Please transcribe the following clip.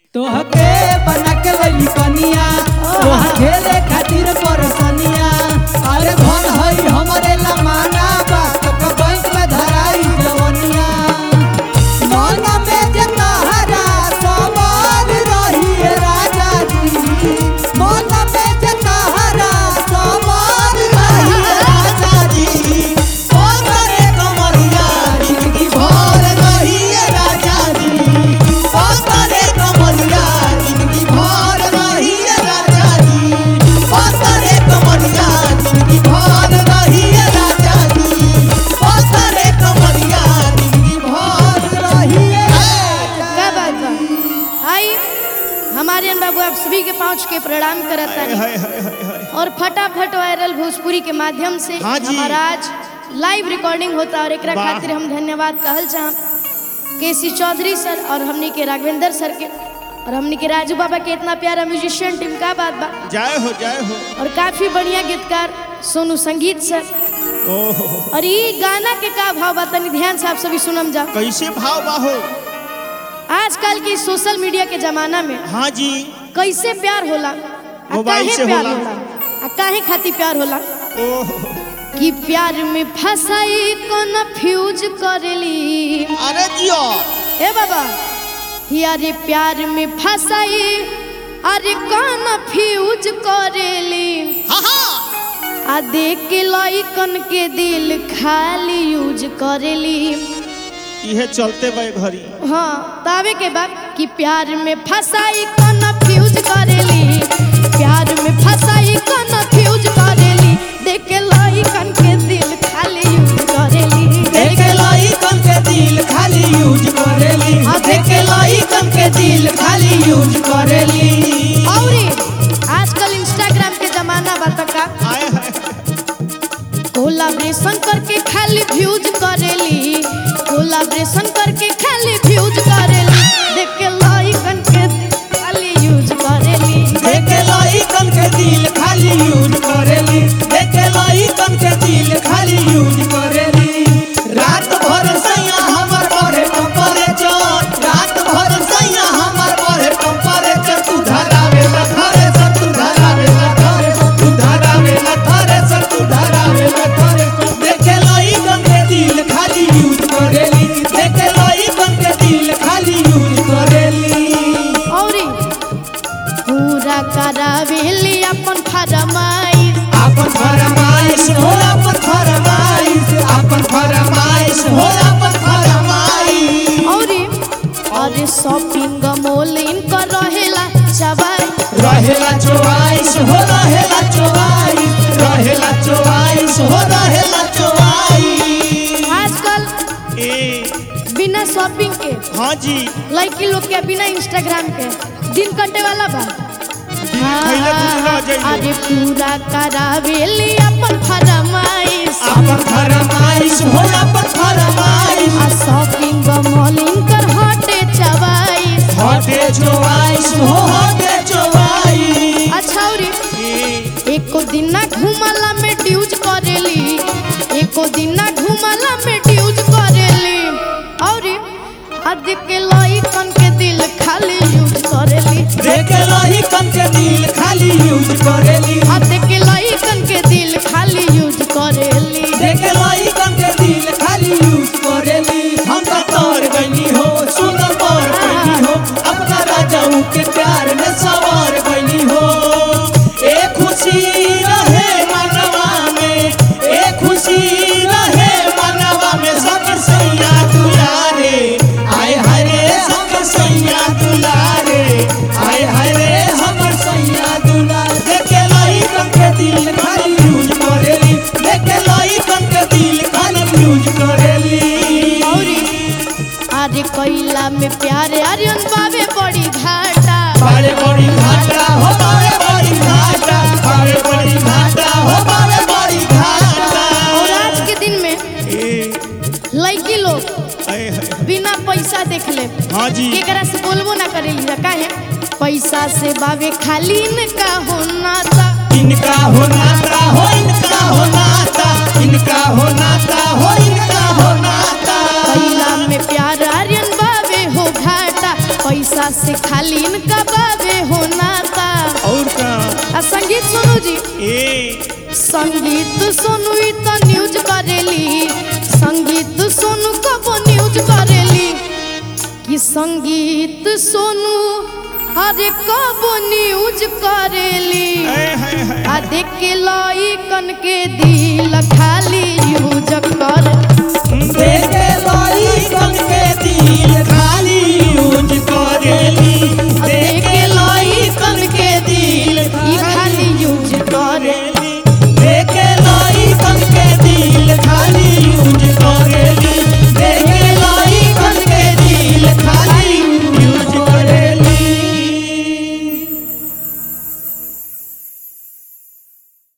तोहके बना के लई कनिया तोहा खेले खातिर परसनिया अरे धन हई हमरे लमाना बा तो बैंक में धराई जवनिया मन में जे तहरा सवार रही है राजा जी मन में जे तहरा सवार रही है राजा जी ओ करे कमरिया जिंदगी भर रही है राजा जी ओ करे कमरिया जिंदगी भर रही है राजा जी ओ करे कमरिया जिंदगी भर रही है राजा जी ओ करे कमरिया जिंदगी भर रही है क्या बात बा आई हमारे अन बाबू आप सभी के पहुंच के प्रणाम करता है हाय हाय हाय हाय और फटाफट वायरल भोजपुरी के माध्यम से हाँ जी। हमारा आज लाइव रिकॉर्डिंग होता है और एक वाह। खातिर हम धन्यवाद कहल चाह केसी चौधरी सर और हमनी के राघवेंद्र सर के और हमनी के राजू बाबा के इतना प्यारा म्यूजिशियन टीम का बात बा जय हो जय हो और काफी बढ़िया गीतकार सोनू संगीत सर ओहो और ये गाना के का भाव बा तनी ध्यान से आप सभी सुनम जा कैसे भाव बाहो आजकल की सोशल मीडिया के जमाना में हाँ जी कैसे प्यार होला आ मोबाइल काहे से प्यार होला। होला आ काहे खातिर प्यार होला ओहो कि प्यार में फसाई कौन फ्यूज करेली अरे जियो ए बाबा यारे प्यार में फसाई अरे कौन फ्यूज करेली हाँ हाँ आ देख के लइकन के दिल खाली यूज करेली इहे चलते बे घरी हाँ तावे के बाद कि प्यार में फसाई कौन फ्यूज करेली प्यार में फसाई कौन फ्यूज करेली देख के लइकन के दिल खाली यूज करेली देखे लइकन के दिल खाली यूज करेली हाँ, देखे लइकन के दिल खाली यूज करेली और आजकल इंस्टाग्राम के जमाना बा त का आए हाय कोलाब्रेशन करके खाली व्यूज करेली कोलाब्रेशन करके खाली व्यूज करेली देख के लइकन के खाली यूज करेली देखे लइकन के दिल खाली यूज करेली देखे लइकन के दिल खाली यूज करेली रात भर सैया हमर बढ़े टेम्परेचर रात भर सैया हमर बढ़े टेम्परेचर तू धरावे ला घरे से तू धरावे ला घरे से तू धरावे ला घरे से तू धरावे ला घरे से देखे लइकन के दिल खाली यूज करेली देखे लइकन के दिल खाली यूज करेली और पूरा करावेली अपन फरमाइश आपन फरमाइश हो आपन फरमाइश आपन फरमाइश हो आपन फरमाइश और अरे शॉपिंग मॉल इनकर रहेला चबाई रहेला चोवाइश हो रहेला चोवाइश रहेला चोवाइश हो रहेला चोवाइस आजकल ए बिना शॉपिंग के हाँ जी लड़की लोग के बिना इंस्टाग्राम के दिन कटे वाला बा खैले भूला जाइए अरे पूरा करावेली अपन फरमाइश आपन फरमाइश हो आपन फरमाइश आ शॉपिंग मॉल इनकर हटे चबाइश हटे चोवाइश हो हटे चोवाइस अच्छा और ए एको दिन ना घुमला में ड्यूज करेली एको दिन ना घुमला में ड्यूज करेली और अद के लइकन के दिल खाली यूज करेली देखे लइकन के दिल खाली यूज करेली अद के लइकन के दिल खाली यूज करेली देखे लइकन के दिल खाली यूज करेली हम तो तोर गईनी हो सुंदर पर गईनी हो अपना राजाऊ के प्यार में सवार गईनी हो ए खुशी रहे मनवा में ए खुशी रहे मनवा में सब सैया दुलारे आय हरे सब सैया दुलारे आय हरे हमर सैया दुलारे देखे लइकन के दिल खाली यूज करेली देखे लइकन के दिल खाली यूज करेली और अरे कैला में प्यारे अरियन बाबे बड़ी घाटा बारे बड़ी घाटा हो बारे बड़ी घाटा बारे बड़ी घाटा हो बारे बड़ी घाटा और आज के दिन में ए लड़की लोग आए हाय बिना पैसा देख ले हाँ जी केकरा से बोलबो ना करेली जा काहे पैसा से बाबे खाली इनका होना था इनका हो नाता हो इनका हो नाता इनका हो नाता हो इनका हो नाता कैला में प्यार आर्यन बाबे हो घाटा पैसा से खाली इनका बाबे हो नाता और का आ संगीत सुनू जी ए संगीत सुनू ई तो न्यूज करेली संगीत सुनू कबो न्यूज करेली कि संगीत सुनू अरे कबो न्यूज करेली ए है है आ देख के लइकन के दिल खाली यूज कर